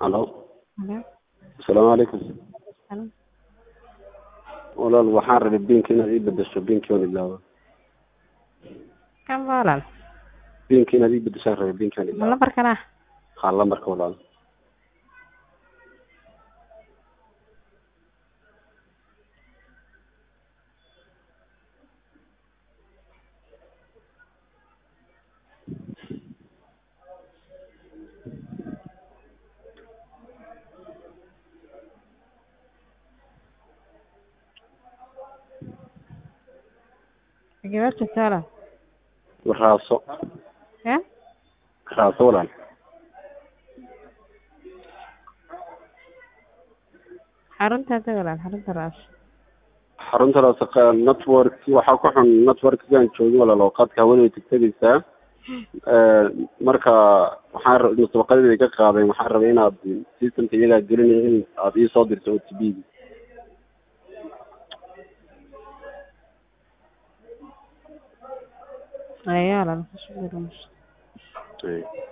Halo. Halo. Asalaamu calaykum. Halo. Walaal waxaan rabay biinka inaad ii bedesho biinkii waan ilaaway. Kan walaal. Biinka inaad ii bedeshaan rabay biinkii waan Ma ilaaway. lambarkan ah? Haa lambarka walaal. Gabar joogta walaal. Raaso. Ya? Raaso walaal. Xaruntaada walaal, xarunta raas. Xarunta raaso qa- network waxaa ku xun networkigaan joogin walaal oo qaadka hawada way tegtegaysaa. Ee, marka waxaan rabay musabaqadii ka qaaday waxaan rabay inaad systemka iyagaa gelinaya in aad ii soo dirto OTP -ga. Ayaa walaal. ku soo dirayso. Ee.